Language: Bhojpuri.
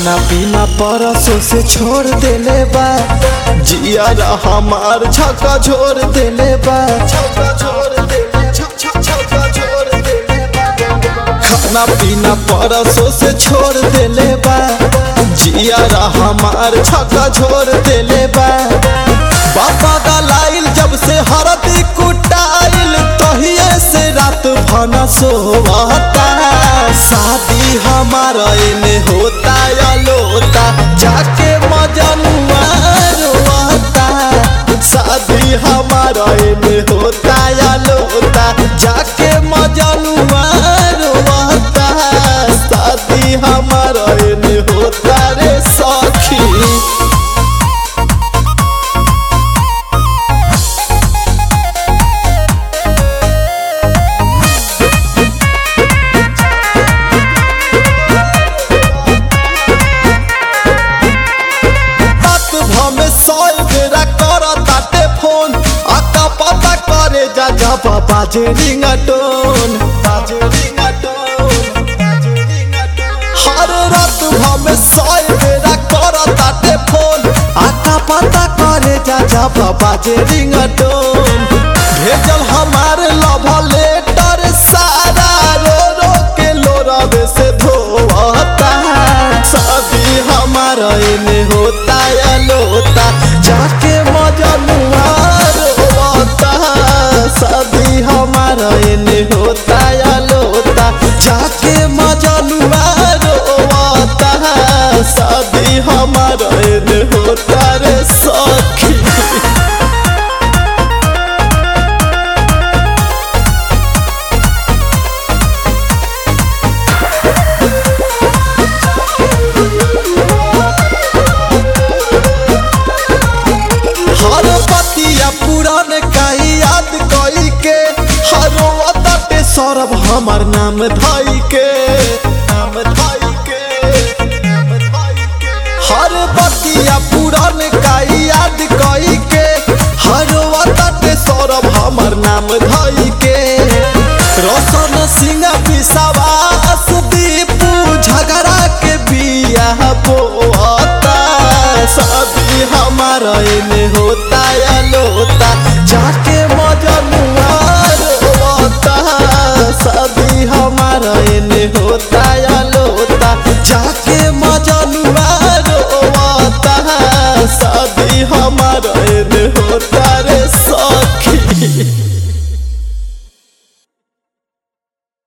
खाना पीना परसों से छोड़ देले बा जिया हमार छक्का छोड़ देले बा छक्का छोड़ देले छक छक छक्का छोड़ देले बा खाना पीना परसों से छोड़ देले बा जिया हमार छक्का छोड़ देले बा बाबा दलाइल जब से हरदी कुटाइल तहिए से रात भना सोवता शादी हमारा एने होता या लोता जाके मजनुआ रोता शादी हमारा एने होता या लोता जाके मजनुआ रोता शादी हमारा एने होता रे सखी रात भमे सौ बेरा कर ताटे फोन आका पता करे जा जब बाजे रिंगटोन बाजे रिंगटोन हर रात भमे सौ बेरा कर ताटे फोन आका पता करे जा जब बाजे रिंगटोन भेजल हमार लव लेटर सारा रो रो के लोरवे से धोवता शादी हमारा एने होता या लोता जाके मजनुआ रोता शादी हमारा एने होता या लोता जाके मजनुआ रोता शादी हमारा एने होता रे सखी हर पतिया पुरान काई याद कई के हरो अतटे सौरभ हमर नाम धई के नाम धई के हर पतिया पुरान काई याद कई के हरो अतटे सौरभ हमर नाम धई के रोशन सिंह विश्वास दीपू झगड़ा के बिया बोता शादी हमारा एने होता या लोता जाके मजनुआ रोता शादी हमारा एने होता